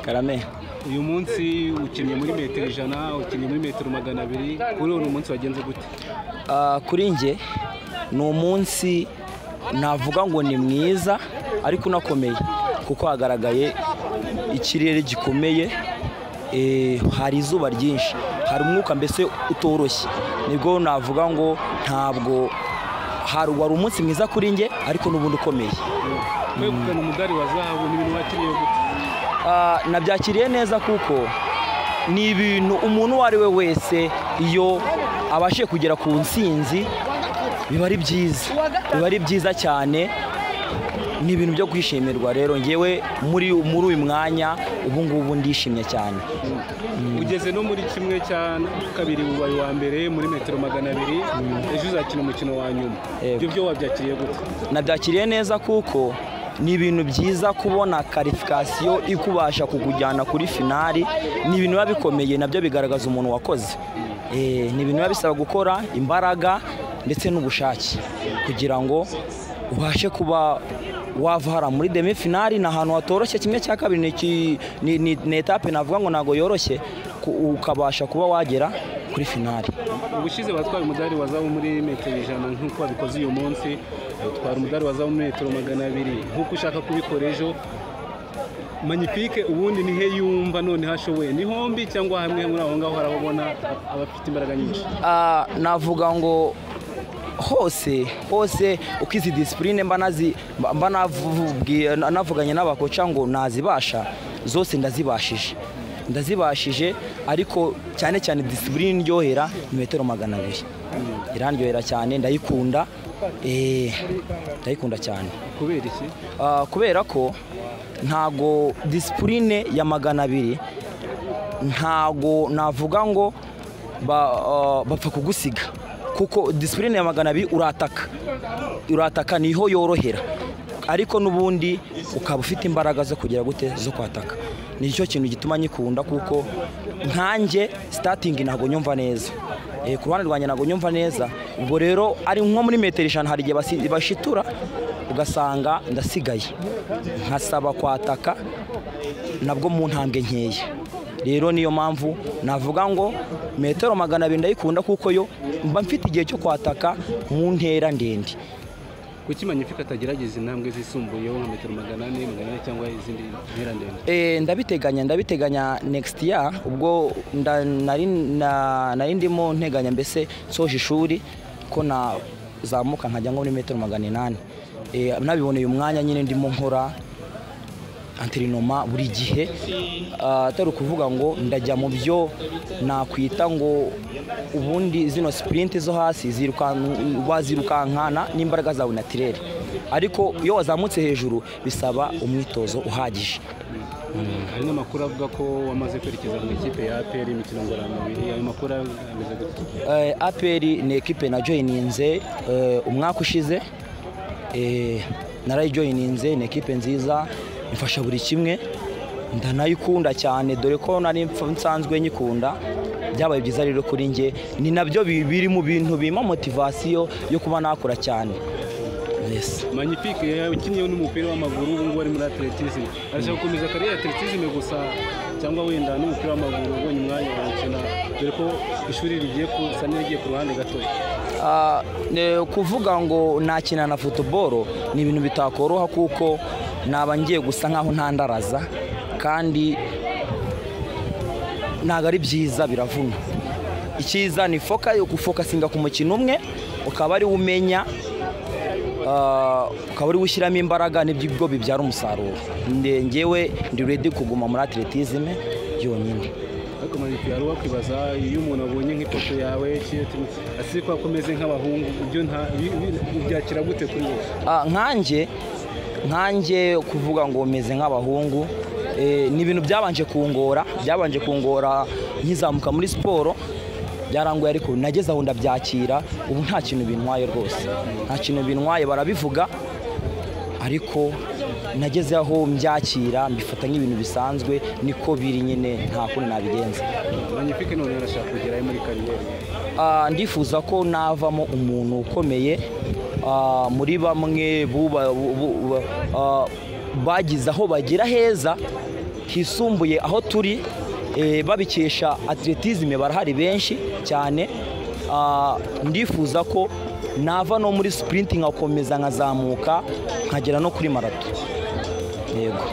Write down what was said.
karame uyu munsi ukinnye muri metero ijana ukinnye muri metero magana abiri kuri uyu munsi wagenze gute Ah, kuri njye ni umunsi navuga ngo ni mwiza ariko unakomeye kuko hagaragaye ikirere gikomeye eh, hari izuba ryinshi hari umwuka mbese utoroshye nibwo navuga ngo ntabwo hari wari umunsi mwiza kuri njye ariko n'ubundi ukomeye kwegukana umudari wa zahabu ni ibintu wakiriye gute Ah, nabyakiriye neza kuko ni ibintu umuntu uwo ari we wese iyo abashije kugera ku ntsinzi biba ari byiza biba ari byiza cyane ni ibintu byo kwishimirwa rero ngewe muri muri uyu mwanya ubu ngubu ndishimye cyane ugeze no muri kimwe cya kabiri ubaye uwa mbere muri metero magana abiri ejo uzakina umukino wa nyuma Yego. ibyo byo wabyakiriye gute nabyakiriye neza kuko ni ibintu byiza kubona karifikasiyo ikubasha kukujyana kuri finali ni ibintu biba bikomeye nabyo bigaragaza umuntu wakoze Eh, ni ibintu biba bisaba gukora imbaraga ndetse n'ubushake kugira ngo ubashe kuba wava hara muri demi finali ni ahantu hatoroshye kimwe cya kabiri ni iki- ni- ni ni etape navuga ngo ntabwo yoroshye ku- ukabasha kuba wagera kuri finali ubushize batwaye umudari wa zahabu muri metero ijana nk'uko wabikoze uyu munsi utwara umudari wa zahabu muri metero magana abiri nk'uko ushaka kubikora ejo manipike ubundi nihe yumva noneho ashoboye ni hombi cyangwa hamwe muri aho ngaho hari aho ubona abafite imbaraga nyinshi Ah, navuga ngo hose hose uko izi disipurine mba nazi mba- mba navubwiye- na- navuganye n'abakoca ngo nazibasha zose ndazibashije ndazibashije ariko cyane cyane disipurine ndyohera ni metero magana abiri irandyohera cyane ndayikunda eh, ndayikunda cyane kubera iki Ah, kubera ko ntago disipurine ya magana abiri ntago navuga ngo ba- ah, bapfa kugusiga kuko disipurine ya magana abiri urataka urataka niho yorohera ariko n'ubundi ukaba ufite imbaraga zo kugira gute zo kwataka nicyo kintu gituma nyikunda kuko nkanjye sitatingi ntabwo nyumva neza Eh, ku ruhande rwanjye ntabwo nyumva neza ubwo rero ari nko muri metero ijana hari igihe basi- bashitura ugasanga ndasigaye nkasaba kwataka nabwo mu ntambwe nkeya rero niyo mpamvu navuga ngo metero magana abiri ndayikunda kuko yo mba mfite igihe cyo kwataka mu ntera ndende kuki manipike atagerageza intambwe zisumbuyeho nka metero magana ane magana ane cyangwa izindi ntera ndende Eh, ndabiteganya ndabiteganya next year ubwo nda- nari na- nari ndimo nteganya mbese nsoje ishuri ko nazamuka nkajya nko muri metero magana inani Eh, nabiboneye umwanya nyine ndimo nkora anterinoma buri gihe Ah, atari ukuvuga ngo ndajya mu byo nakwita ngo ubundi zino sipurinti zo hasi zirukan- wazirukankana n'imbaraga zawe natirere ariko iyo wazamutse hejuru bisaba umwitozo uhagije hari n'amakuru avuga ko wamaze kwerekeza mu ikipe ya aperi imikino ngororamubiri ayo makuru ameze gute Eh, APR ni ekipe najoyininze eh, umwaka ushize Eh, narayijoyininze ni ekipe nziza imfasha buri kimwe ndanayikunda cyane dore ko nari mf- nsanzwe nyikunda byabaye byiza rero kuri njye ni nabyo bi- biri mu bintu bimpa motivasiyo yo kuba nakora cyane yes. Magnifique ukinnye n'umupira w'amaguru ubu ngubu ari muri atletism arashaka gukomeza kariyeri atletism gusa cyangwa wenda n'umupira w'amaguru ubonye umwanya wawukina dore ko ishuri rigiye gusa n'irigiye ku ruhande gatoya Ah, ne- kuvuga ngo nakina na futuboro ni ibintu bitakoroha kuko naba ngiye gusa nkaho ntandaraza kandi ntabwo ari byiza biravuna icyiza ni foka yo gufokasinga ku mukino umwe ukaba ariwo umenya ah, ukaba ariwo ushyiramo imbaraga nibyo bibyara umusaruro Nde- ngewe ndi redi kuguma muri atletisme yonyine ariko Magnifique wari wakwibaza iyo umuntu abonye nk'ipoto yawe asize ko akomeze nk'abahungu ibyo nta bi- bi- ubyakira gute kuri wowe Ah, nkanjye nkanjye kuvuga ngo meze nk'abahungu eh, ni ibintu byabanje kungora byabanje kungora nkizamuka muri siporo byarangoye ariko nageze aho ndabyakira ubu nta kintu bintwaye rwose nta kintu bintwaye barabivuga ariko nageze aho mbyakira mbifata nk'ibintu bisanzwe niko biri nyine nta kundi nabigenza magnifique none arashaka kugerayo muri kariyeri Ah, ndifuza ko navamo umuntu ukomeye ah, muri bamwe buba- bu- bu- bu- ah, bagize aho bagira heza hisumbuye aho turi eh, babikesha atletisme barahari benshi cyane Ah, ndifuza ko nava no muri sprint nkakomeza nkazamuka nkagera no kuri marato yego